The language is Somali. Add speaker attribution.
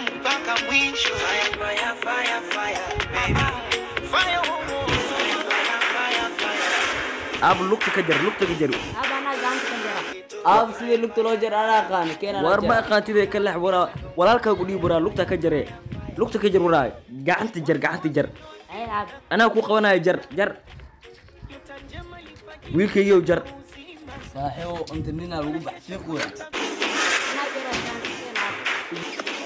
Speaker 1: mpaka mwisho. Fire, fire, fire, fire, baby. Fire, oh, oh. Fire, fire, fire, fire.
Speaker 2: aab lugta ka jar lugta ka jar
Speaker 3: Aba anaa gacanta ka jara.
Speaker 4: aab sidii lugta loo jar anaa aqaan keenan
Speaker 2: war ma aqaantide ka lex waraa walaalkaa ku dhiib waraa lugta ka jare lugta ka jar waraa gacanta jar gacanta jar
Speaker 3: Ay aab.
Speaker 2: anaa ku qabanayo jar jar wiilkaygiyow jar
Speaker 4: saaxiibo inta ninaa lagu baxfiiq weya
Speaker 3: Anaa jara gacanta ka jara.